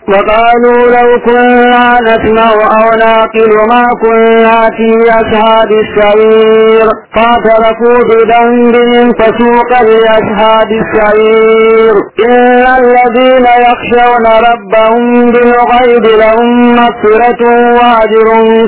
وقالوا لو كنا نسمع أو ناقل ما كنا في أصحاب السعير فاعترفوا بذنبهم فسوقا لأصحاب السعير إن الذين يخشون ربهم بالغيب لهم مغفرة وأجر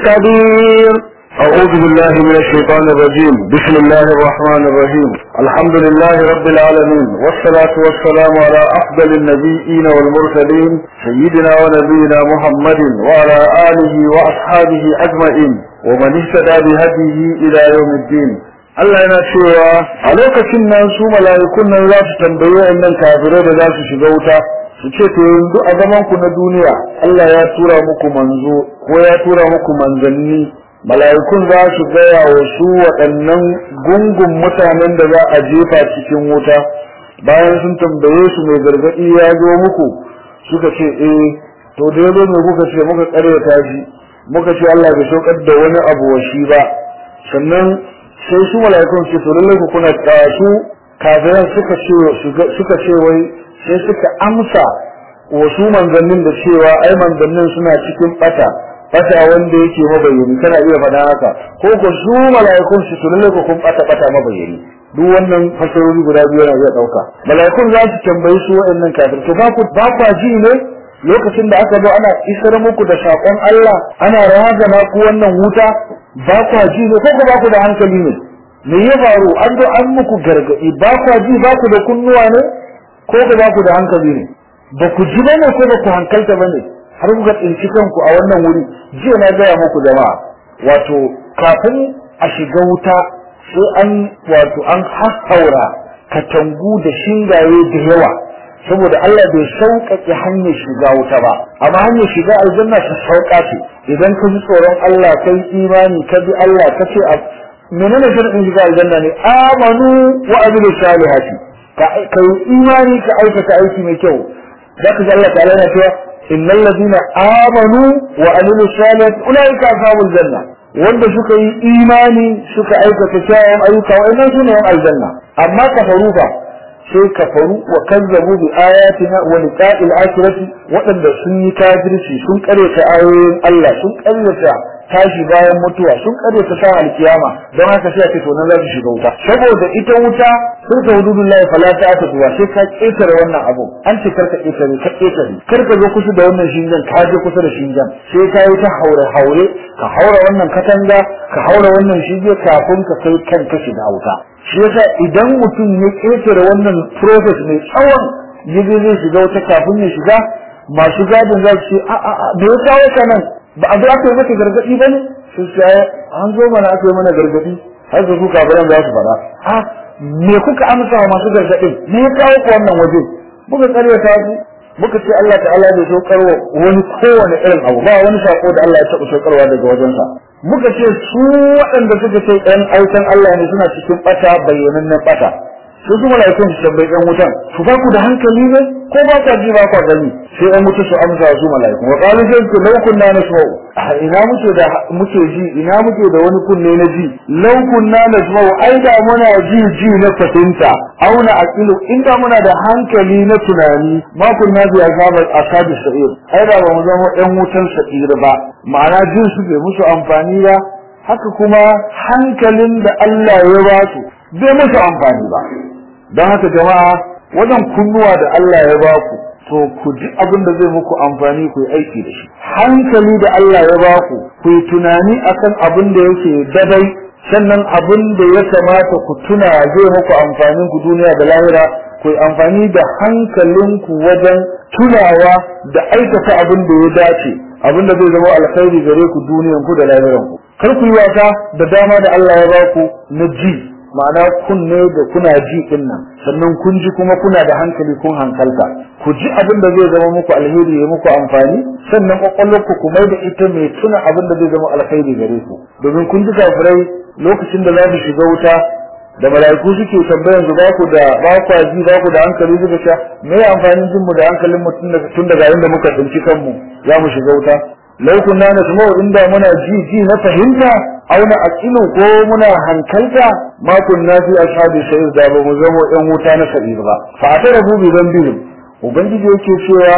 كبير أعوذ بالله من الشيطان الرجيم بسم الله الرحمن الرحيم الحمد لله رب العالمين والصلاة والسلام على أفضل النبيين والمرسلين سيدنا ونبينا محمد وعلى آله وأصحابه أجمعين ومن ehtada بهديه إلى يوم الدين Allah yana cewa a lokacin nan su mala'ikun nan za su tambayi wa'annan kafirai da za su shiga wuta su ce to yanzu a zaman ku na duniya Allah ya tura muku manzo ko ya tura muku manzanni mala'ikun za su gaya wa su waɗannan gungun mutanen da za a jefa cikin wuta bayan sun tambaye su mai gargaɗi ya zo muku suka ce eh to da yazo ne kuka ce muka ƙaryata shi muka ce Allah bai saukar da wani abu wa shi ba sannan sai su mala'ikun ce to lallai ku kuna su kafiran suka ce suka ce wai sai suka amsa wa su manzannin da cewa ai manzannin suna cikin bata bata wanda yake mabayyani kana iya faɗa haka ko ko su mala'ikun su lalle ko kun bata bata mabayyani duk wannan fasarori guda biyu yana iya dauka mala'ikun za su tambayi su waɗannan kafir to ba ku ba ku ji ne lokacin da aka zo ana isar muku da sakon Allah ana razana ku wannan wuta ba ku ji ne ko ko ba ku da hankali ne me ya faru an zo an muku gargadi ba ku ji ba ku da kunnuwa ne ko ko ba ku da hankali ne ba ku ji bane ko ba ku hankalta bane har kuka tsinci kanku a wannan wuri jiya na gaya muku jama'a wato kafin a shiga wuta sai an wato an hassaura katangu da shingaye da yawa saboda Allah bai sauƙaƙe hanyar shiga wuta ba amma hanyar shiga aljanna ta sauƙa ce idan ka ji tsoron Allah kai imani ka bi Allah ka ce a menene shirin shiga aljanna ne amanu wa amilu salihati ka kai imani ka aikata aiki mai kyau zaka ji Allah ta'ala yana cewa innal ladina amanu wa amilu salihati ulaika ashabul janna wanda suka yi imani suka aikata kyawun ayyuka wa'annan sune yan aljanna amma kafaru fa sai kafaru wa kazzabu bi ayatina wa liqa'il akhirati waɗanda sun yi kafirci sun karyata ayoyin Allah sun karyata tashi bayan mutuwa sun karyata sa alkiyama don haka sai a ce to nan za su shiga wuta saboda ita wuta sun ta hududullahi fala ta ta tuwa sai ka ketare wannan abu an ce karka ketare ka ketare karka zo kusa da wannan shingen ka je kusa da shingen sai ka yi ta haure haure ka haura wannan katanga ka haura wannan shige kafin ka kai kanka shiga wuta shi yasa idan mutum ya ƙetare wannan process mai tsawon yaje zai shiga wata kafin ya shiga masu gadin za su ce a a a me ya kawo ka nan ba a zo aka yi maka gargaɗi ba ne su ce an zo mana aka yi mana gargaɗi har da su kafiran za su faɗa a me kuka amsa wa masu gargaɗin me ya kawo ku wannan waje muka karyata su muka ce Allah ta'ala bai saukarwa wani kowane irin abu ba wani sako da Allah ya taɓa saukarwa daga wajensa muka ce su waɗanda suka ce ɗan aikan Allah ne suna cikin ɓata bayyanannen ɓata su su mala'ikun su tambayi ɗan wutan su ba ku da hankali ne ko ba ku ji ba ku gani sai ɗan wuta su amsa su mala'ikun wa qalu sai ku law kunna nasma'u ina muke da muke ji ina muke da wani kunne na ji law kunna nasma'u ai da muna ji ji na fahimta auna aqilu inda muna da hankali na tunani ma kunna bi azabar asabi sa'ir ai da ba mu zama ɗan wutan sa'ir ba ma'ana jin su bai musu amfani ba haka kuma hankalin da Allah ya ba su bai musu amfani ba don haka jama'a wajen kunnuwa da Allah ya ba ku to ku ji abin da zai muku amfani ku yi aiki da shi hankali da Allah ya ba ku ku yi tunani akan abin da yake dadai sannan abin da ya kamata ku tuna zai muku amfanin ku duniya da lahira ku yi amfani da hankalinku wajen tunawa da aikata abin da ya dace abin da zai zama alkhairi gare ku duniyan ku da lahiran ku kar ku yi wasa da dama da Allah ya ba ku na ji ma'ana kunne da kuna ji din nan sannan kun ji kuma kuna da hankali kun hankalta ku ji abin da zai zama muku alheri ya muku amfani sannan kwakwalwarku ku mai da ita mai tuna abin da zai zama alkhairi gare ku domin kun ji kafirai lokacin da za su shiga wuta da mala'iku suke tambayan su ba ku da ba ku ji ba ku da hankali suka sha me ya amfanin jin mu da hankalin mu tun daga inda muka tsinci kanmu za mu shiga wuta lau kunna nasma'u inda muna ji ji na fahimta aw na aqilu ko muna hankalta ma kunna fi ashabi sa'ir da ba mu zama yan wuta na sa'ir ba fa atarabu bi dhanbihim ubangiji yake cewa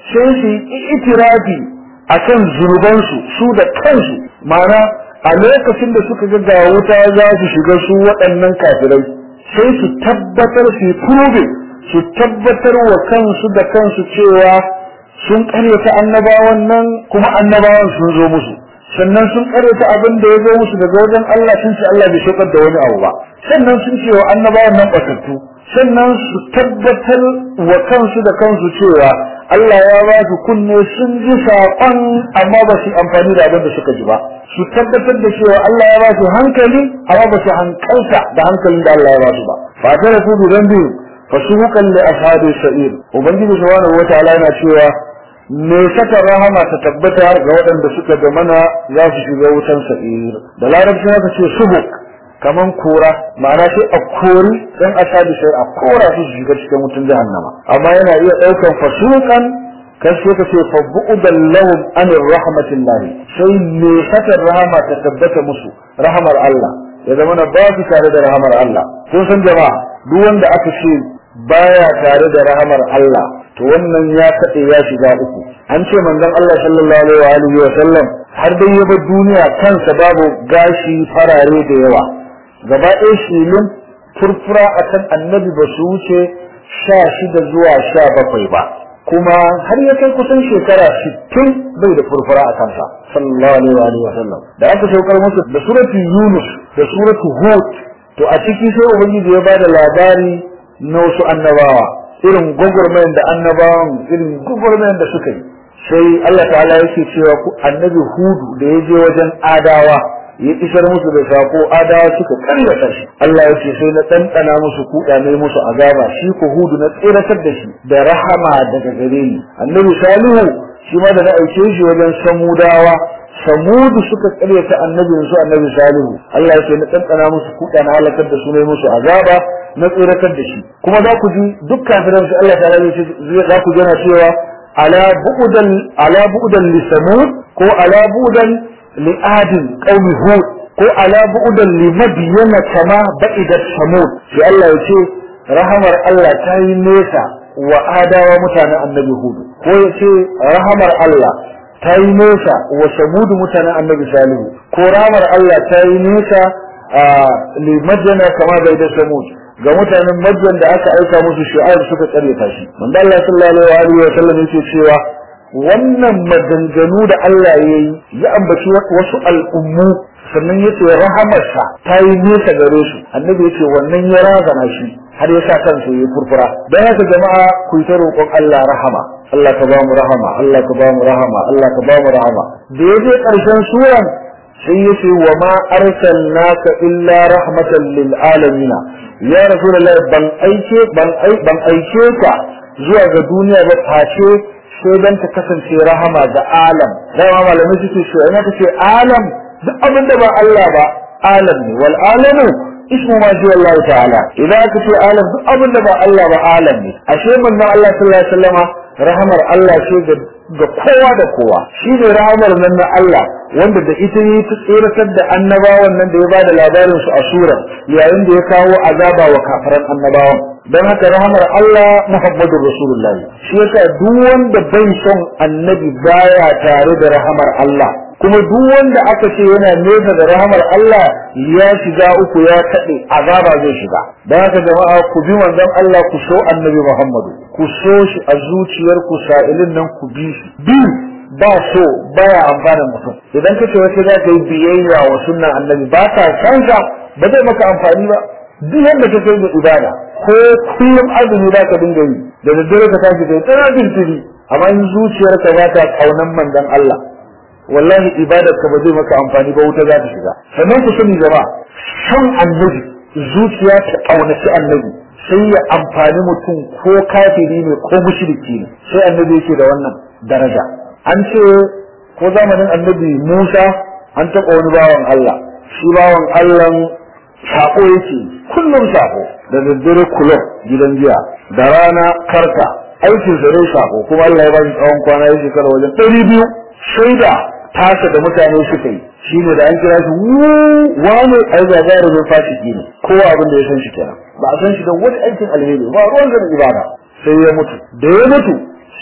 sai su yi itirafi akan zunubansu su da kansu ma'ana a lokacin da suka ga ga wuta za su shiga su waɗannan kafirai sai su tabbatar su prove su tabbatar wa kansu da kansu cewa sun karyata annabawan nan kuma annabawan sun zo musu sannan sun karyata abin da ya zo musu daga wajen Allah sun ce Allah bai shekar da wani abu ba sannan sun ce wa annabawan nan batattu sannan su tabbatar wa kansu da kansu cewa Allah ya ba su kunne sun ji saƙon amma ba su amfani da abin da suka ji ba su tabbatar da cewa Allah ya ba su hankali amma ba su hankalta da hankalin da Allah ya ba su ba fa ta rafu bi dambi fa suhukan li ashabi sa'ir ubangiji subhanahu wataala yana cewa me saka rahama ta tabbata ga waɗanda suka da mana za su shiga wutan sa'ir da larabci haka ce suhuk kaman kora ma'ana sai a kori dan ashabi sai a kora su shiga cikin wutan jahannama amma yana iya daukan fasukan kan sai ka ce fa bu'dan lahum an rahmatillah sai ne saka rahama ta tabbata musu rahamar Allah ya zama na ba su tare da rahamar Allah kun san jama'a duk wanda aka ce baya tare da rahamar Allah to wannan ya kade ya shiga uku an ce manzon Allah sallallahu alaihi wa sallam har dai ya bar duniya kansa babu gashi farare da yawa gaba ɗaya shilin furfura a kan annabi ba su wuce sha shida zuwa sha bakwai ba kuma har ya kai kusan shekara sittin bai da furfura a kansa sallallahu alaihi wa sallam da aka saukar musu da suratu yunus da suratu hud to a ciki sai ubangiji ya bada labari na wasu annabawa irin gwagwarmayan da annabawan irin gwagwarmayan da suka yi sai Allah ta'ala yake cewa ku annabi hudu da ya je wajen adawa ya isar musu da sako adawa suka karyata shi Allah ya ce sai na ɗanɗana musu kuɗa ne musu azaba shi ko hudu na tsiratar da shi da rahama daga gare ni annabi salihu shi ma da na aike shi wajen samudawa samudu suka karyata annabin su annabi salihu Allah ya ce na ɗanɗana musu kuɗa na halakar da su ne musu azaba na tsiratar da shi kuma za ku ji duk kafiran su Allah ta ya ce za ku jana cewa ala bu'udan ala bu'udan li samud ko ala bu'udan لآد قوم هود ko ala bu'dan li madyana kama ba'idat samud sai Allah ya ce rahamar Allah ta yi nesa wa adawa mutanen annabi hudu ko ya ce rahamar Allah ta yi nesa wa samud mutanen annabi salihu ko rahamar Allah ta yi nesa li madyana kama ba'idat samud ga mutanen madyan da aka aika musu shu'aib suka karyata shi manzo Allah sallallahu alaihi wa sallam yake cewa wannan maganganu da Allah ya yi ya ambaci wasu al'ummu sannan ya ce rahamarsa ta yi nesa gare su annabi ya ce wannan ya razana shi har ya sa kansa ya furfura don haka jama'a ku yi ta roƙon Allah rahama Allah ka ba mu rahama Allah ka ba mu rahama Allah ka ba mu rahama da ya je ƙarshen suran sai ya ce wa ma arsalnaka illa rahmatan lil alamin ya rasulullahi ban aike ban aike ka zuwa ga duniya ba face sai dan ta kasance rahama ga alam dama malamai suke so ina ta ce alam duk abin da ba Allah ba alam ne wal alamu ismu ma ji Allah ta'ala idan aka ce alam duk abin da ba Allah ba alam ne ashe manzon Allah sallallahu alaihi wasallama rahamar Allah ce ga ga kowa da kowa shi ne rahamar nan na Allah wanda da ita yi ta tsiratar da annabawan nan da ya bada labarin su a sura yayin da ya kawo azaba wa kafiran annabawan don haka rahamar Allah Muhammadu Rasulullahi shi yasa duk wanda bai son annabi baya tare da rahamar Allah kuma duk wanda aka ce yana nesa da rahamar Allah ya shiga uku ya kaɗe azaba zai shiga don haka jama'a ku bi manzon Allah ku so annabi Muhammadu ku so shi a zuciyarku sa'ilin nan ku bi shi bi ba so baya amfanin mutum idan ka ce wace za ka yi biyayya wa sunnan annabi ba ka san ba zai maka amfani ba duk yadda ka kai da ibada ko kullum azumi za ka dinga yi da daddare ka tashi kai tsara jinkiri amma in zuciyarka ba ta kaunan manzon Allah wallahi ibadar ka ba zai maka amfani ba wuta za ta shiga sannan ku sani gaba son annabi zuciya ta kaunaci annabi sai ya amfani mutum ko kafiri ne ko mushriki ne sai annabi yake da wannan daraja an ce ko zamanin annabi Musa an taɓa wani bawan Allah shi bawan Allah sako yake kullum sako da daddare kulob gidan jiya da rana karka aikin sa ne sako kuma Allah ya ba shi tsawon kwana ya shekara wajen ɗari biyu shaida tasa da mutane suka yi shi ne da an kira shi wane ai gagarumin fasiki ne kowa abin da ya san shi kenan ba a san shi da wani aikin alheri ba ruwan da ibada sai ya mutu da ya mutu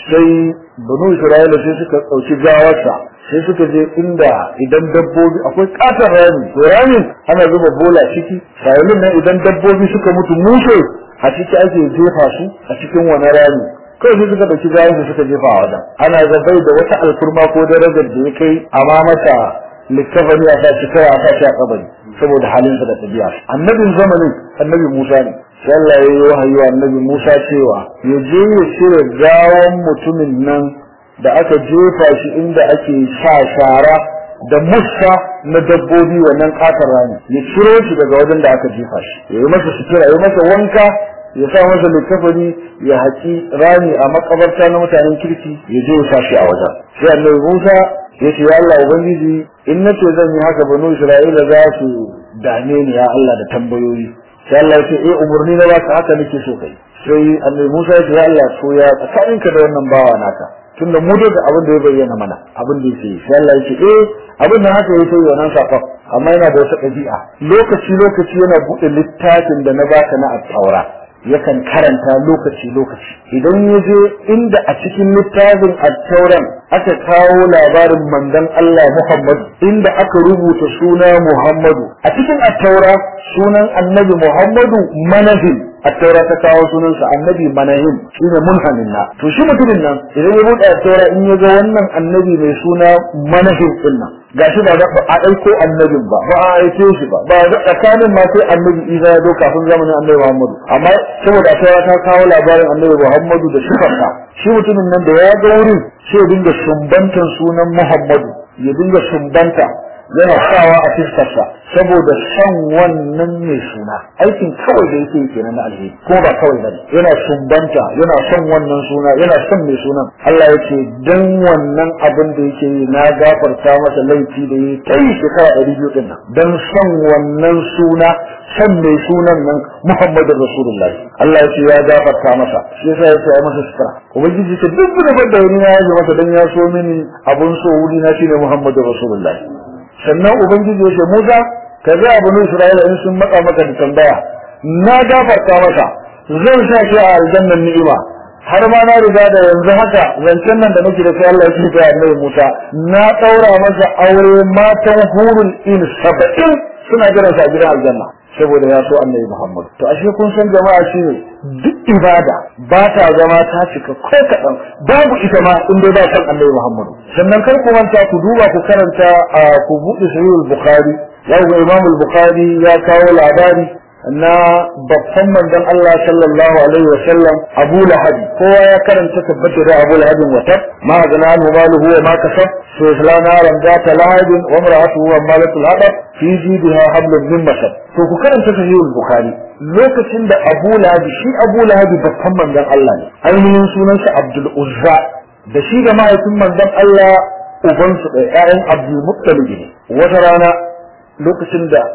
sai banu isra'ila sai suka ɗauki gawarsa sai suka je inda idan dabbobi akwai katon rami to ramin ana zuba bola ciki sa'ilin nan idan dabbobi suka mutu mushe a ciki ake jefa su a cikin wani rami kawai sai suka ɗauki gawarsa suka jefa a wajen ana zabai da wata alkurma ko darajar da ya kai amma mata littafani a sashi kawai a sashi a kabari saboda halinsa da tabiya annabin zamanin annabi musa ne sai Allah ya yi wahayi wa annabi musa cewa ya je ya cire gawan mutumin nan da aka jefa shi inda ake sa shara da musa na dabbobi wannan katar rani ya ciro shi daga wajen da aka jefa shi ya yi masa sutura ya yi masa wanka ya sa masa littafani ya haƙi rami a makabarta na mutanen kirki ya je ya sa shi a wajen sai annabi musa ya ce ya Allah ubangiji in nace zan yi haka banu isra'ila za su dame ni ya Allah da tambayoyi sai Allah ya ce eh umurni na baka haka nake so kai sai annabi Musa ya ce ya Allah so ya tsakaninka da wannan bawa naka tunda mu da abin da ya bayyana mana abin da yake sai Allah ya ce eh abin da haka yake yi wannan sakon amma yana da wata ɗabi'a lokaci lokaci yana buɗe littafin da na baka na at-taura yakan karanta lokaci lokaci idan ya je inda a cikin littafin at-tauran aka kawo labarin manzon Allah Muhammad inda aka rubuta suna Muhammadu a cikin at-taura sunan annabi Muhammadu manazil at-taura ta kawo sunansa annabi manahim shine munhamin na to shi mutumin nan idan ya buɗe at-taura in ya ga wannan annabi mai suna manahim din nan gashi ba da a aiko annabin ba ba a aike shi ba ba da tsakanin ma sai annabi Isa ya zo kafin zamanin annabi Muhammadu amma saboda at-taura ta kawo labarin annabi Muhammadu da sifarsa shi mutumin nan da ya ga wurin sai ya dinga sumbantan sunan Muhammadu ya dinga sumbanta yana sawa a fiskarsa saboda son wannan mai suna aikin kawai da yake kenan na alheri ko ba kawai bane yana sumbanta yana son wannan suna yana son mai sunan Allah ya ce dan wannan abin da yake yi na gafarta masa laifi da yi kai shekara ɗari biyu ɗin nan dan son wannan suna son mai sunan nan Muhammadu Rasulullahi Allah ya ce ya gafarta masa shi yasa ya ce ai masa sutura ubangiji ce duk da da wani na yaje masa dan ya so mini abun so wuri na shine Muhammadu Rasulullahi sannan ubangiji ya ce Musa ka ga abin Isra'ila in sun matsa maka da tambaya na gafarta masa zan sa shi a aljannan ni'ima har ma na riga da yanzu haka zancen nan da nake da sai Allah ya ce ga Annabi Musa na daura masa aure matan hurul in saba'in suna jiran sa a gidan aljanna saboda ya so Annabi Muhammad to ashe kun san jama'a shine duk ibada ba ta zama ta cika ko kaɗan babu ita ma in dai ba san Annabi Muhammad sannan kar ku manta ku duba ku karanta ku buɗe sahihul bukhari ya ga Imam al-Bukhari ya kawo labari na babban manzon Allah sallallahu alaihi wa sallam Abu Lahab kowa ya karanta tabbata da Abu Lahab wata ma gana anhu maluhu wa ma kasab sai islana ran da ta lahab wa imra'atuhu wa malatul hadab fi jidha hablum min masad to ku karanta sahihul bukhari lokacin da Abu Lahab shi Abu Lahab babban manzon Allah ne ainihin sunansa Abdul Uzza da shi da mahaifin manzon Allah ubansu da ƴaƴan Abdul Muttalib ne wata rana lokacin da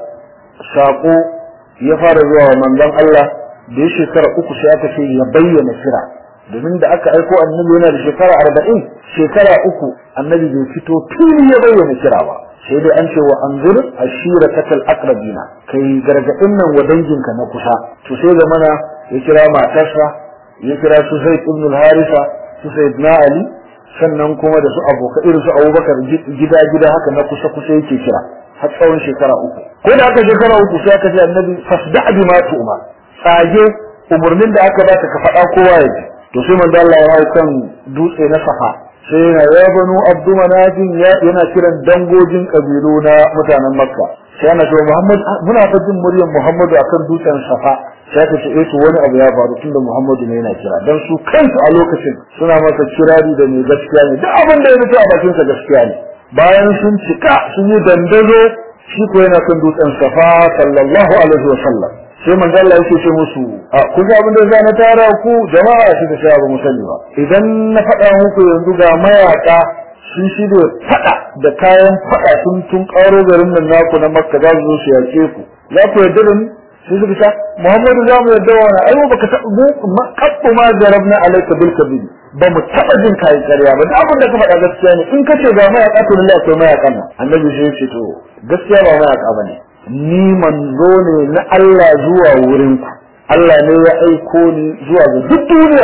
sako ya fara zuwa wa manzon Allah da ya shekara uku sai aka ce ya bayyana kira domin da aka aiko annabi yana da shekara arba'in shekara uku annabi bai fito tuni ya bayyana kira ba sai dai an ce wa anzur ashira katal aqrabina kai gargadin nan wa danginka na kusa to sai da mana ya kira matarsa ya kira su Zaid ibn al-Harisa su Sayyidina Ali sannan kuma da su abokan irin su Abubakar gida gida haka na kusa kusa yake kira har tsawon shekara uku ko da aka shekara uku sai aka ce annabi fasda bi ma tu'ma tsage umurnin da aka baka ka faɗa kowa ya ji to sai manzo Allah ya kan dutse na safa sai yana ya banu abdu manajin yana kiran dangogin kabilu na mutanen makka sai ana cewa muhammad muna ta jin muryar muhammadu akan dutsen safa sai ka ce eh to wani abu ya faru tunda muhammadu ne yana kira dan su kansu a lokacin suna masa kirari da mai gaskiya ne duk abin da ya fito a bakin sa gaskiya ne bayan sun cika sun yi dandazo shi ko yana kan dutsen safa sallallahu alaihi wa sallam sai manzo Allah yake ce musu a ku ga abin da za na tara ku jama'a shi da shi ba musali ba idan na faɗa muku yanzu ga mayaka sun shirya faɗa da kayan faɗa sun tun ƙaro garin nan naku na makka za su zo su yaƙe ku za ku yarda da ni sai suka ce Muhammadu za mu yarda wani ai baka taɓa mu kabbu ma jarabna alayka bil kabir ba mu taɓa jin kayi ƙarya ba da abin da ka faɗa gaskiya ne in ka ce ga mayaka to lalle akwai mayakan nan annabi sai ya ce to gaskiya ba mayaka bane ni manzo ne na Allah zuwa wurin ku Allah ne ya aiko ni zuwa ga duk duniya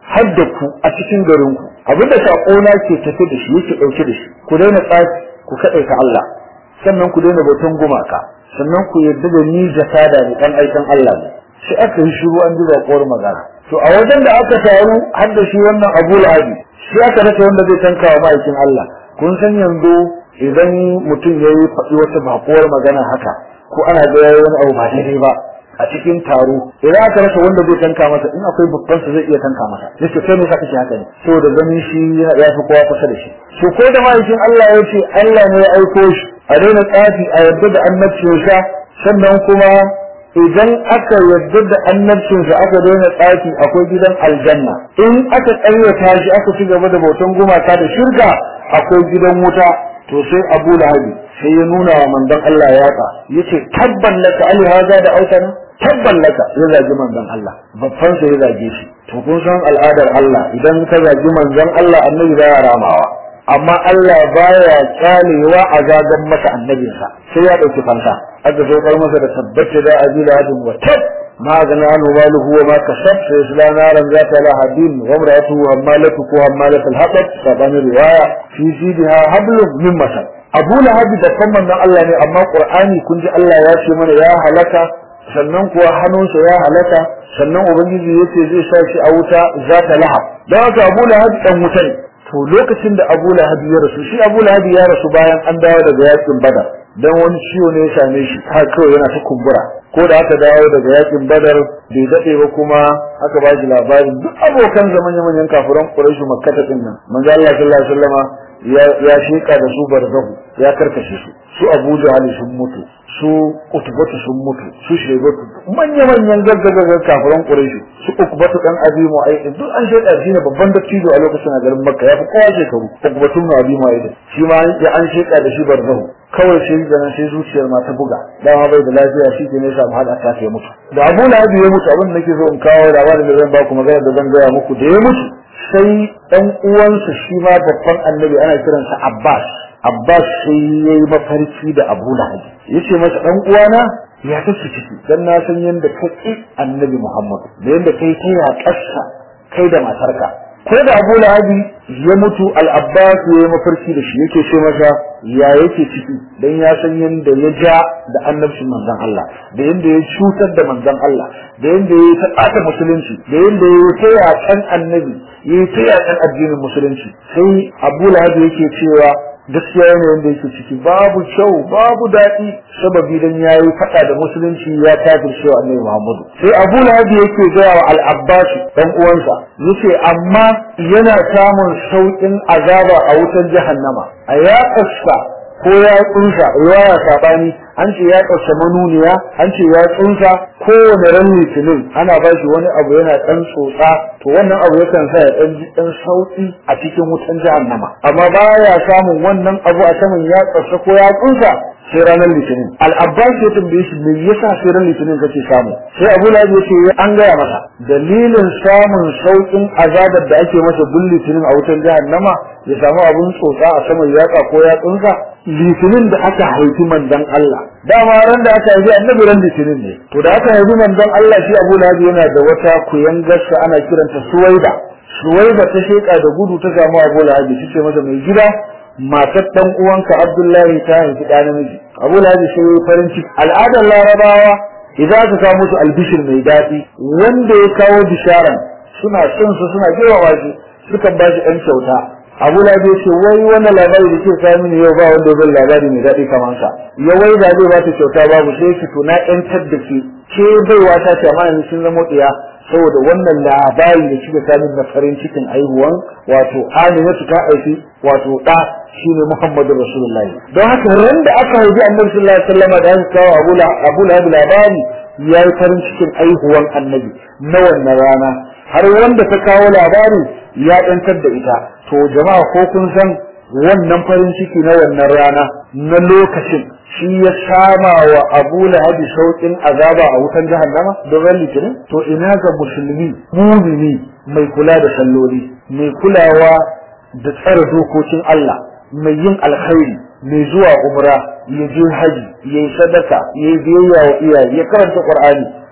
har da ku a cikin garin ku abinda sakona ke tafi da shi yake dauke da shi ku daina tsafi ku kadaita Allah sannan ku daina bautan gumaka sannan ku yarda da ni jakada ne dan aikan Allah ne sai aka yi shiru an ji zakuwar magana to a wajen da aka taru har da shi wannan Abu Lahabi shi aka rasa wanda zai tanka wa ma'aikin Allah kun san yanzu idan mutum ya yi faɗi wata bakuwar magana haka ko ana ga yayi wani abu ba daidai ba a cikin taro idan aka rasa wanda zai tanka masa in akwai babban sa zai iya tanka masa yace kai ne saka shi haka ne saboda ganin shi yana ya fi kowa kusa da shi so ko da ma'aikin Allah ya ce Allah ne ya aiko shi a daina tsafi a yadda da annabcinsa sannan kuma idan aka yadda da annabcinsa aka daina tsafi akwai gidan aljanna in aka ƙayyata shi aka ci gaba da bautan gumaka da shirka akwai gidan wuta to sai Abu Lahabi sai ya nuna wa manzon Allah yatsa yace tabban laka ali haza da autana tabban laka ya zagi manzon Allah babban sai ya zage shi to kun san al'adar Allah idan ka zagi manzon Allah annabi za ya ramawa amma Allah baya kyalewa a zagan masa annabinsa sai ya dauki fansa aka zo kar masa da tabbata da ajila hadin wa tab ma gana anu maluhu wa ma kasab sai isla naran zata lahadin wa imra'atuhu hammalatu ko hammalat al-hatab sabani riwaya fi jidha hablum min masal Abu Lahab da kamman nan Allah ne amma Qur'ani kun ji Allah ya ce mana ya halaka sannan kuwa hannunsa ya halaka sannan ubangiji yace zai sa shi a wuta zata lahab dan haka Abu Lahab dan wuta ne to lokacin da Abu Lahab ya rasu shi Abu Lahab ya rasu bayan an dawo daga yakin Badar dan wani ciwo ne ya same shi har kawai yana ta kumbura ko da aka dawo daga yakin Badar bai dade ba kuma aka ba shi labarin duk abokan zaman manyan kafiran Quraysh Makkah din nan manzo Allah sallallahu alaihi wasallama ya ya sheka da su barzahu ya karkashe su su Abu Jahl sun mutu su Utbatu sun mutu su Shaybatu manya manyan gaggagaggar kafiran Quraysh su Utbatu dan Abi Mu'ayyid duk an sheka shi ne babban dattijo a lokacin a garin Makka ya fi kowa shekaru Utbatu na Abi Mu'ayyid shi ma ya an sheka da shi barzahu kawai sai ganin sai zuciyar ma ta buga dama bai da lafiya shi ke ne ya samu hada ta ya mutu da Abu Lahab ya mutu abin da nake so in kawo labarin da zan ba ku magana da zan gaya muku da ya mutu sai dan uwansa shi ma babban annabi ana kiransa Abbas Abbas sai yayi mafarki da Abu Lahab yace masa dan uwana ya kace ciki dan na san yanda kake annabi Muhammad da yanda kai ta ya kassa kai da matarka ko da Abu Lahabi ya mutu al-Abbas ya mafarki da shi yake ce masa ya yake ciki dan ya san yanda ya ja da annabcin manzon Allah da yanda ya cutar da manzon Allah da yanda ya taɓata musulunci da yanda ya ta yakan annabi ya ta yakan addinin musulunci sai Abu Lahabi yake cewa gaskiya ne wanda yake ciki babu kyau babu daɗi sababi dan yayi faɗa da musulunci ya kafirce wa annabi Muhammadu sai Abu Lahab yake gaya wa Al-Abbas dan uwansa yace amma yana samun saukin azaba a wutar jahannama a ya kasta ko ya tsunsa riwaya sabani an ce ya kasta manuniya an ce ya tsunsa kowane ran litinin ana ba shi wani abu yana dan tsotsa to wannan abu yakan sa ya dan ji dan sauki a cikin wutan jahannama amma baya samun wannan abu a saman ya kasta ko ya tsunsa sai ranar litinin al-abbas ya tambaye shi me yasa sai ranar litinin kake samu sai abu lahab ya ce an gaya masa dalilin samun saukin azabar da ake masa bin litinin a wutar jahannama ya samu abun tsotsa a saman yatsa ko yatsunsa litinin da aka haifi manzon Allah dama ran da aka haifi annabi ran litinin ne to da aka haifi manzon Allah shi abu lahab yana da wata kuyangarsa ana kiranta suwaida suwaida ta sheka da gudu ta samu abu lahab ta ce masa mai gida matar dan uwanka Abdullahi ta haifi ɗa namiji Abu Lahab sai yayi farin ciki al'adar Larabawa idan aka kawo musu albishir mai daɗi wanda ya kawo bisharan suna son su suna girmama shi suka ba shi ɗan kyauta Abu Lahab ya ce wai wannan labari da ke kawo mini yau ba wanda zai labari mai daɗi kamar sa ya wai da zai ba ta kyauta babu sai ki to na ƴantar da ke ke baiwa ta ce amma yanzu sun zama ɗiya saboda wannan labari da kika sami na farin cikin aihuwan wato Aminatu ta aiki wato da shine Muhammadu Rasulullah don haka ran da aka haifi Annabi sallallahu alaihi wasallam da aka kawo Abu Abu Lahab labari yayi farin cikin aihuwan Annabi na wannan rana har wanda ta kawo labari ya dantar da ita to jama'a ko kun san wannan farin ciki na wannan rana na lokacin shi ya sama wa Abu Lahab saukin azaba a wutan jahannama don ran litinin to ina ga musulmi mumini mai kula da salloli mai kulawa da tsare dokokin Allah mai yin alkhairi mai zuwa umra ya je haji ya yi sadaka ya yi biyayya wa iyaye ya karanta qur'ani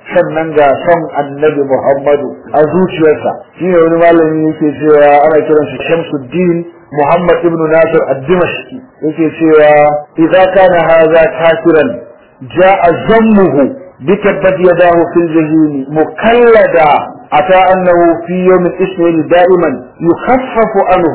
sannan ga son annabi Muhammadu a zuciyarsa shi ne wani malami yake cewa ana kiran shi Shamsuddin Muhammad ibn Nasir ad-Dimashqi yake cewa idza kana hadha kafiran ja'a zammuhu بكبت يداه في الجحيم مكلدا أتى أنه في يوم الإسرائيل دائما يخفف عنه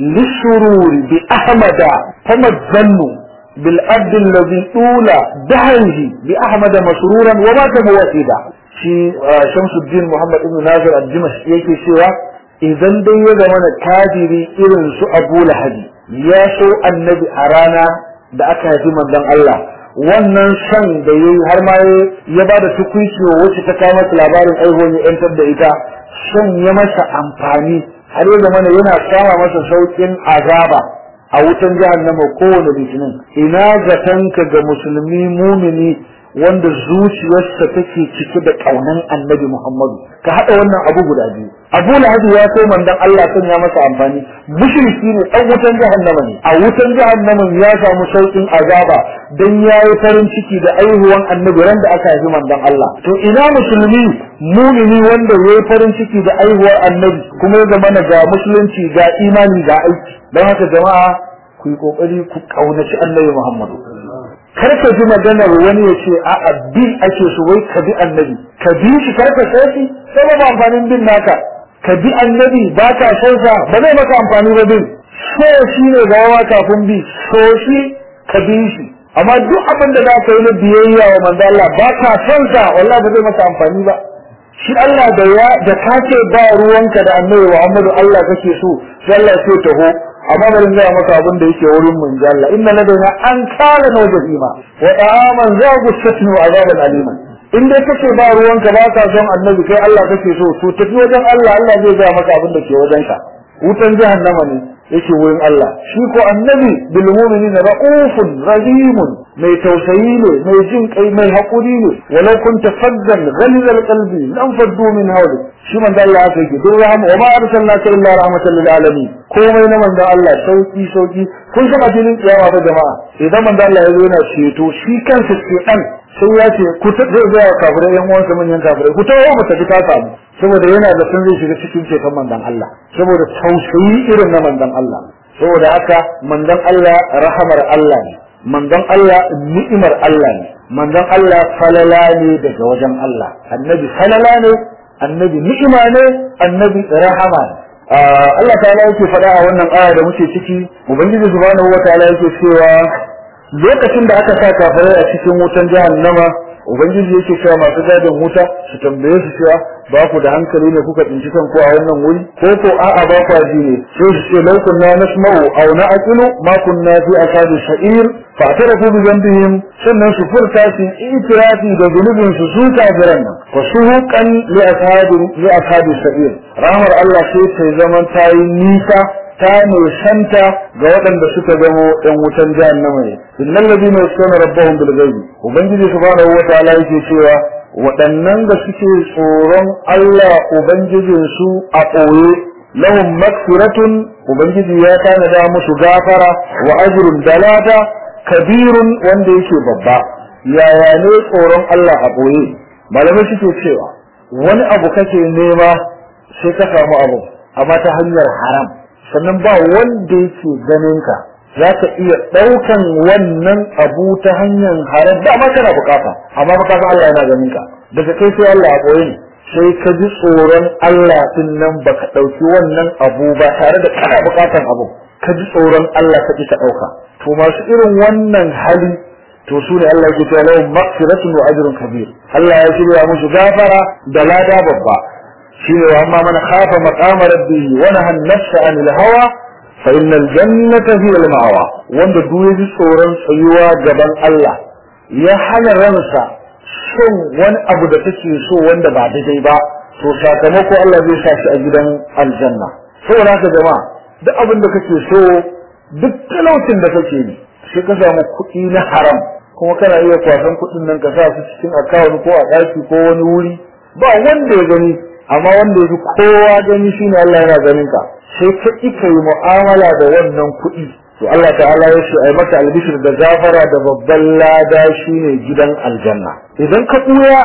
للسرور بأحمد فما الظن بالأرض الذي أولى دهره بأحمد مسرورا ومات موحدا في شمس الدين محمد بن ناصر الدمشقي yake cewa idan dai ya zama na kafiri irin su Abu Lahabi ya so annabi a rana da aka haifi manzon Allah wannan san da yayi har ma ya bada tukuici wacce ta kawo masa labarin aihuwar ya yantar da ita san ya masa amfani har ya zama yana sama masa saukin azaba a wutan jahannama kowane litinin ina zatanka ga musulmi mumini wanda zuciyarsa take cike da kaunan annabi Muhammadu ka hada wannan abu guda biyu Abu Lahab ya so mandan Allah sun ya masa amfani mushriki ne dan wutan jahannama ne a wutan jahannama ya samu saukin azaba dan yayi farin ciki da aihuwan annabi ran da aka haifi mandan Allah to ina musulmi mumini wanda yayi farin ciki da aihuwar annabi kuma ya zama ga musulunci ga imani ga aiki don haka jama'a ku yi kokari ku kaunaci annabi Muhammadu kar ka ji maganar wani ya ce a bi ake so wai ka bi annabi ka bi shi kar ka sai shi sai ba amfanin bin naka ka bi annabi ba ka san sa ba zai maka amfani ba bin so shi ne gawa kafin bi so shi ka bi shi amma duk abin da za ka yi na biyayya wa manzo Allah ba ka san sa wallahi ba zai maka amfani ba shi Allah da ya da ka ce ba ruwanka da annabi Muhammadu Allah kake so sai Allah sai taho amma bari in gaya maka abin da yake wurin mun ji Allah inna ladaina an kana na jahima wa ta'aman za gusatni wa azaban aliman in dai kace ba ruwanka ba ka son annabi kai Allah kake so to tafi wajen Allah Allah zai gaya maka abin da ke wajen ka wutan jahannama ne yake wurin Allah shi ko annabi bil mu'minina ra'ufun rahimun mai tausayi ne mai jin kai mai hakuri ne walau kunta faddan ghalidal qalbi lam faddu min hawli shi manzo Allah aka yi duk rahama wa ma arsalnaka illa rahmatan lil alamin komai na manzo Allah sauki sauki kun san filin kiyama ba jama'a idan manzo Allah ya zo yana ceto shi kansa ce dan sai ya ce ku ta zai ga kafirai yan uwansa manyan kafirai ku tawo mu tafi ta samu saboda yana da sun zai shiga cikin ceton manzon Allah saboda tausayi irin na manzon Allah saboda haka manzon Allah rahamar Allah ne manzon Allah ni'imar Allah ne manzon Allah falala ne daga wajen Allah annabi falala ne annabi ni'ima ne annabi rahama ne Allah ta'ala yake faɗa a wannan aya da muke ciki ubangiji subhanahu wataala yake cewa lokacin da aka sa kafirai a cikin wutan jahannama ubangiji yake cewa masu gadin wuta su tambaye su cewa ba ku da hankali ne kuka tsinci kanku a wannan wuri ko ko a'a ba ku ji ne sai su ce lau kunna nasma'u aw na'qilu ma kunna fi ashabi sha'ir fa tarafu bi dhanbihim sannan su furta su itirafi da zunubin su su kafiran nan fa suhuqan li ashabi li ashabi sha'ir rahmar Allah sai ta zaman tayi nisa ta nisanta ga waɗanda suka zamo ɗan wutan jahannama ne innal ladina yasuna rabbahum bil ghaibi ubangiji subhanahu wa ta'ala yake cewa waɗannan da suke tsoron Allah ubangijin su a ɓoye lahum magfiratun ubangiji ya tanada musu gafara wa ajrun dalata kabirun wanda yake babba yaya ne tsoron Allah a ɓoye malamai suke cewa wani abu kake nema sai ka samu abu amma ta hanyar haram sannan ba wanda yake ganin ka za ka iya ɗaukan wannan abu ta hanyar haram da ma kana bukata amma ba san Allah yana ganin ka daga kai sai Allah a ɓoye ne sai ka ji tsoron Allah din nan baka ɗauki wannan abu ba tare da kana bukatan abu ka ji tsoron Allah ka ki ka ɗauka to masu irin wannan hali to su ne Allah ya ce lahum maghfiratun wa ajrun kabir Allah ya shirya musu gafara da lada babba shine wa amma man khafa maqama rabbih wa nahan nafsa anil hawa fa innal jannata hiya al ma'wa wanda duk ya ji tsoron tsayuwa gaban Allah ya hana ransa son wani abu da take so wanda ba daidai ba to sakamako Allah zai sa shi a gidan aljanna saboda haka jama'a duk abin da kake so duk talaucin da kake yi sai ka samu kuɗi na haram kuma kana iya kwasan kuɗin nan ka sa su cikin akawun ko a ɗaki ko wani wuri ba wanda ya gani amma wanda ya fi kowa gani shine Allah yana ganin ka sai ka ika yi mu'amala da wannan kuɗi to Allah ta'ala ya ce ai maka albishir da gafara da babban lada shine gidan aljanna idan ka ɓuya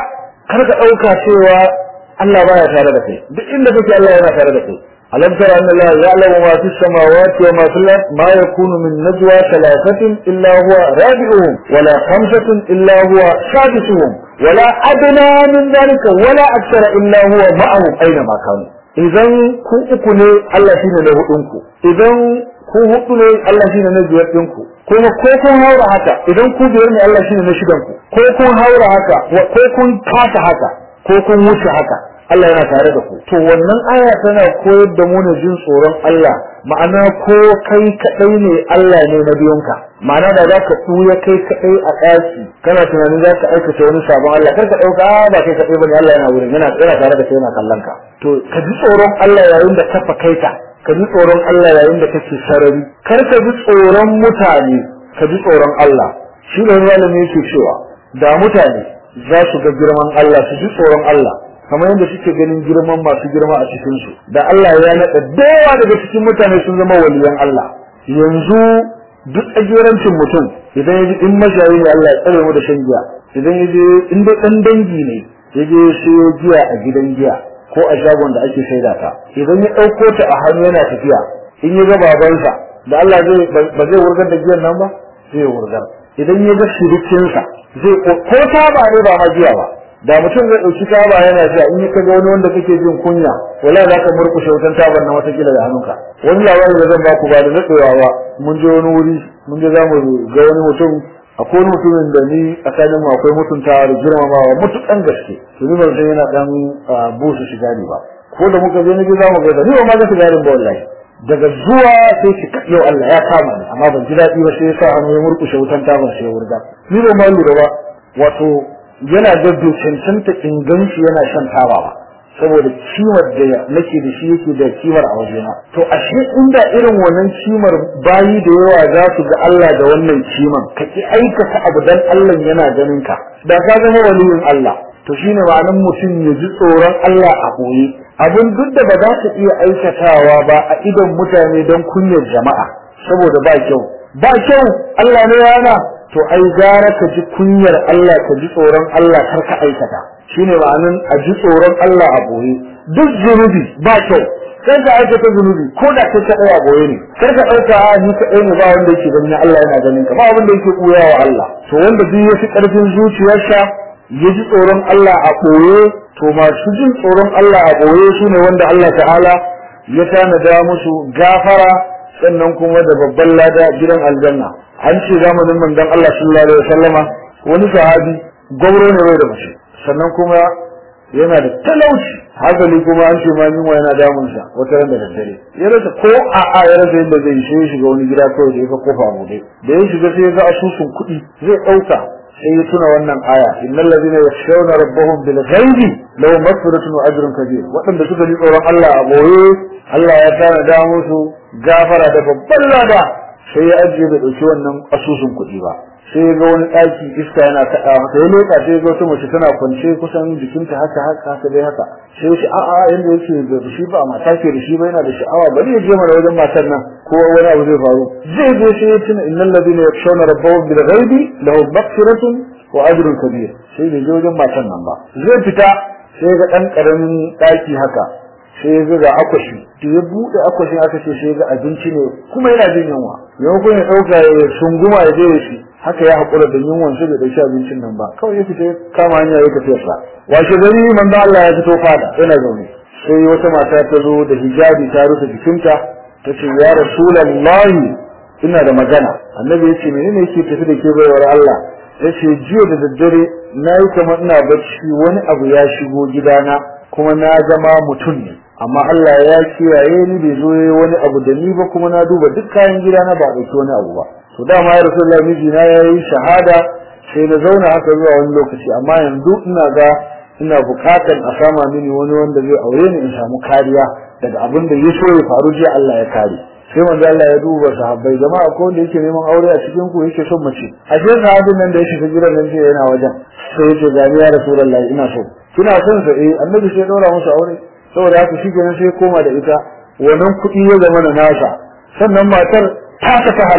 kar ka dauka cewa Allah baya tare da kai duk inda kake Allah yana tare da kai alam tara anna Allah ya'lamu ma fis samawati wa ma fil ard ma yakunu min najwa thalathatin illa huwa rabi'uhum wala khamsatin illa huwa sadisuhum wala adna min dhalika wala akthara illa huwa ma'ahum aina ma kanu idan ku uku ne Allah shine na hudun ku idan ku hudu ne Allah shine na biyar din ku kuma ko kun haura haka idan ku biyar ne Allah shine na shidan ku ko kun haura haka ko kun kasa haka ko kun wuce haka Allah yana tare da ku to wannan aya tana koyar da mu ne jin tsoron Allah ma'ana ko kai kadai ne Allah ne na biyunka ma'ana da zaka tuya kai kadai a daki kana tunanin zaka aikata wani sabon Allah kar ka dauka ba kai kadai bane Allah yana wurin yana yana tare da kai yana kallon ka to ka ji tsoron Allah yayin da ka fakaita ka ji tsoron Allah yayin da kake sarari kar ka ji tsoron mutane ka ji tsoron Allah shi ne malami yake cewa da mutane za su ga girman Allah su ji tsoron Allah kamar yadda suke ganin girman masu girma a cikin su da Allah ya nada dawa daga cikin mutane sun zama waliyan Allah yanzu duk ajirancin mutum idan yaji in mashayi ne Allah ya tsare mu da shan giya idan yaje in dai dan dangi ne yaje siyo giya a gidan giya ko a shagon da ake saida ta idan ya dauko ta a hannu yana tafiya in ya ga babansa da Allah zai ba zai wurgar da giyan nan ba zai wurgar idan ya ga shirikinsa zai ko ta ba ne ba ma giya ba da mutum zai dauki taba yana sha in ka ga wani wanda kake jin kunya wala za ka murkushe wutan tabar na wata kila da hannunka wani labari da zan baku ba da daɗewa ba mun je wani wuri mun je zamu ga wani mutum akwai wani mutumin da ni tsakanin mu akwai mutuntawa da girmamawa mutukan gaske to ni ban san yana dan busu shiga ne ba ko da muka je ni za mu ga ni ba ma ga shigarin ba wallahi daga zuwa sai ki yau Allah ya kama ni amma ban ji daɗi ba sai ya sa hannu ya murkushe wutan tabar sai ya wurga ni ba ma lura ba wato yana da cancanta inganci yana shan taba ba saboda kimar da nake da shi yake da kimar a wajena to ashe inda irin wannan kimar bayi da yawa za su ga Allah da wannan kiman ka ki aikata abu dan Allah yana ganin ka da ka zama waliyin Allah to shine ma'anar mutum ya ji tsoron Allah a koyi abin duk da ba za ka iya aikatawa ba a idon mutane don kunyar jama'a saboda ba kyau ba kyau Allah ne yana to ai gara ka ji kunyar Allah ka ji tsoron Allah kar ka aikata shine ma'anin a ji tsoron Allah a boye duk zunubi ba kyau sai ka aikata zunubi ko da kai kadai a boye ne kar ka dauka a ni kadai ne ba wanda yake ganin Allah yana ganin ka ba wanda yake kuya wa Allah to wanda duk ya fi karfin zuciyarsa ya ji tsoron Allah a boye to masu jin tsoron Allah a boye shine wanda Allah ta'ala ya tanada musu gafara sannan kuma da babban lada gidan aljanna an ce zamanin manzon Allah sallallahu alaihi wasallama wani sahabi gauro ne bai da mace sannan kuma yana da talauci hasali kuma an ce ma yunwa yana damun sa wata ran da daddare ya rasa ko a a ya rasa yadda zai shi shiga wani gida kawai da ya ga kofa bude da ya shiga sai ya ga asusun kuɗi zai ɗauka sai ya tuna wannan aya innal ladina yakhshawna rabbahum bil ghaibi lahum maghfiratun wa ajrun kabir waɗanda suka ji tsoron Allah a boye Allah ya tana da musu gafara da babban lada sai ya ajiye bai dauki wannan asusun kuɗi ba sai ya ga wani ɗaki iska yana kaɗa masa ya leƙa sai ya ga wata mace tana kwance kusan jikinta haka haka haka dai haka sai ya ce a'a yanda yake da shi ba mata ke da shi ba yana da sha'awa bari ya je mana wajen matar nan ko wani abu zai faru zai je sai ya tuna innal ladina yakshawna rabbahum bil ghaibi lahum maghfiratun wa ajrun kabir sai bai je wajen matar nan ba zai fita sai ga ɗan ƙaramin ɗaki haka sai ya ga akwashi to ya bude akwashin aka ce sai ya ga abinci ne kuma yana jin yunwa maimakon ya dauka ya sunguma ya je shi haka ya hakura da yunwan sai da dauki abincin nan ba kawai ya fita ya kama hanya ya tafi sa washe gari manzo Allah ya fito fada yana zaune sai wata mata ta zo da hijabi ta rufe jikinta ta ce ya rasulullahi ina da magana annabi ya ce menene yake tafi da ke baiwar Allah ya ce jiya da daddare na yi kamar ina bacci wani abu ya shigo gidana kuma na zama mutum ne amma Allah ya kiyaye ni bai zo yayi wani abu da ni ba kuma na duba duk kayan gidana ba dauki wani abu ba to dama ya rasulullahi miji na yayi shahada sai na zauna haka zuwa wani lokaci amma yanzu ina ga ina bukatan a sama mini wani wanda zai aure ni in samu kariya daga abin da ya so ya faru jiya Allah ya kare sai manzo Allah ya duba sahabbai jama'a ko wanda yake neman aure a cikin ku yake son mace a cikin sahabin nan da ya shiga gidan nan yana wajen sai ya ce gani ya rasulullahi ina so kina son sa eh annabi sai ya daura musu aure saboda haka shi kenan sai koma da ita wannan kuɗi ya zama na nasa sannan matar ta tafi halal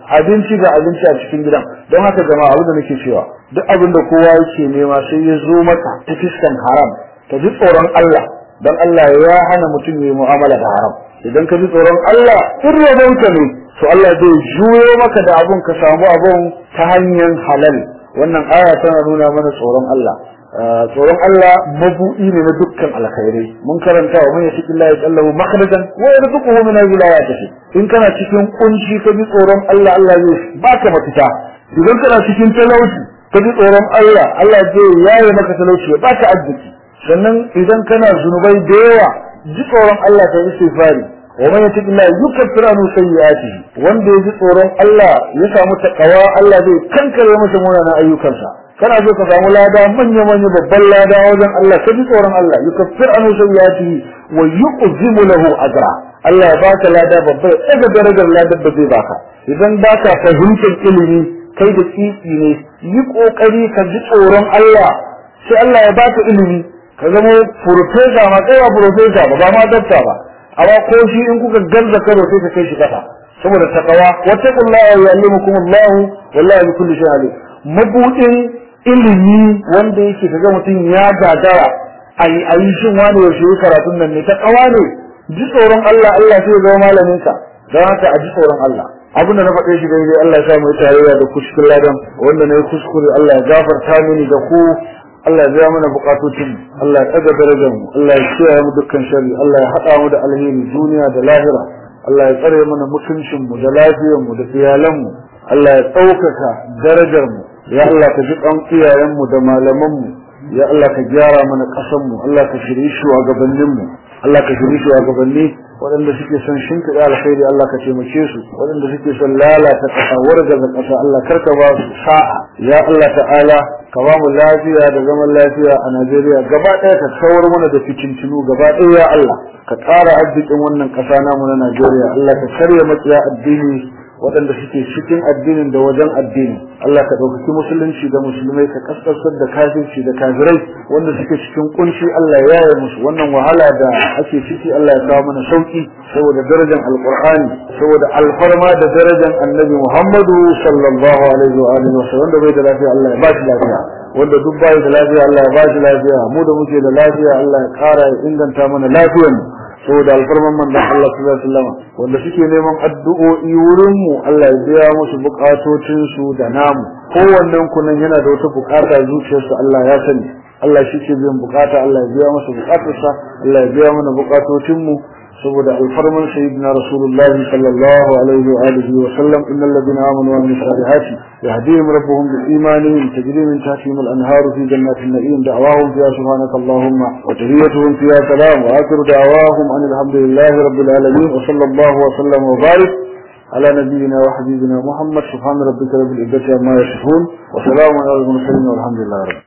abinci ga abinci a cikin gidan don haka jama'a abin da nake cewa duk abin da kowa yake nema sai ya zo maka ta fiskan haram ka ji tsoron Allah don Allah ya hana mutum ya yi mu'amala da haram idan ka ji tsoron Allah in rabonka ne to Allah zai juyo maka da abun ka samu abun ta hanyar halal wannan aya tana nuna mana tsoron Allah tsoron Allah mabu'i ne na dukkan alkhairai mun karanta wa man yashki Allah yallahu makhrajan wa yarzuquhu min wilayatihi in kana cikin kunci ka ji tsoron Allah Allah zai baka mafita idan kana cikin talauci ka ji tsoron Allah Allah zai yaye maka talauci ya baka arziki sannan idan kana zunubai da yawa ji tsoron Allah ta istighfari wa man yashki Allah yukaffir anhu sayyi'atihi wanda ya ji tsoron Allah ya samu takawa Allah zai kankare masa munanan ayyukansa kana so ka samu lada manya manya babban lada wajen Allah ka ji tsoron Allah yukaffir anhu sayyi'atihi wa yuqzimu lahu ajra Allah ya baka lada babba ya daga darajar ladar da zai baka idan baka fahimtar ilimi kai da tsitsi ne yi kokari ka ji tsoron Allah sai Allah ya baka ilimi ka zama professor ma kai ba professor ba ba ma dokta ba amma ko shi in kuka garza karo sai ka kai shi kasa saboda takawa wattaqullaha yu'allimukumullahu wallahi bi kulli shay'in mabudin ilimi wanda yake kaga mutum ya gagara ai ai shin wani yaushe yi karatun nan ne ta kawa ne ji tsoron Allah Allah sai ya zama malamin ka don haka a ji tsoron Allah abin da na faɗe shi daidai Allah ya sa mu tarayya da kuskure ladan wanda na yi kuskure Allah ya gafarta mini da ku Allah ya biya mana bukatocin Allah ya ɗaga darajar mu Allah ya kiyaye mu dukkan sharri Allah ya haɗa mu da alheri duniya da lahira Allah ya tsare mana mutuncin mu da lafiyar mu da iyalan mu Allah ya ɗaukaka darajar mu ya Allah ka ji ɗan iyayen mu da malaman mu ya Allah ka gyara mana ƙasar mu Allah ka shirye shugabannin mu Allah ka shirye shugabanni waɗanda suke son shimfiɗa alkhairi Allah ka taimake su waɗanda suke son lalata ƙasa wargaza ƙasa Allah karka ba su sa'a ya Allah ta'ala ka ba mu lafiya da zaman lafiya a Najeriya gaba ɗaya ka kawar mana da fitintinu gaba ɗaya ya Allah ka ƙara arzikin wannan ƙasa namu na Najeriya Allah ka karya makiya addini waɗanda suke cikin addinin da wajen addini Allah ka ɗaukaki musulunci da musulmai ka kaskasar da kafirci da kafirai wanda suke cikin kunshi Allah ya yaye musu wannan wahala da ake ciki Allah ya kawo mana sauki saboda darajar alqur'ani saboda alfarma da darajar annabi Muhammadu sallallahu alaihi wa alihi wa sallam wanda bai da lafiya Allah ya ba shi lafiya wanda duk bai da lafiya Allah ya ba shi lafiya mu da muke da lafiya Allah ya ƙara ya inganta mana lafiyar mu saboda alfarman manzon Allah sallallahu alaihi wasallam wanda suke neman addu'o'i wurin mu Allah ya biya musu bukatocin su da namu kowannen ku nan yana da wata bukata zuciyarsa Allah ya sani Allah shi ke biyan bukata Allah ya biya masa bukatarsa Allah ya biya mana bukatocin mu saboda alfarman sayyidina rasulullah sallallahu alaihi wa alihi wa sallam innal ladina amanu wa amilus salihati yahdihim rabbuhum bil imanihim tajri min tahtihim al anhar fi jannatin na'im da'wahum fiha subhanaka allahumma wa tahiyyatuhum fiha salam wa akhiru da'wahum anil hamdulillahi rabbil alamin wa sallallahu wa sallam wa barik على نبينا وحبيبنا محمد سبحان ربك رب العزة عما يصفون وسلام على المرسلين والحمد لله رب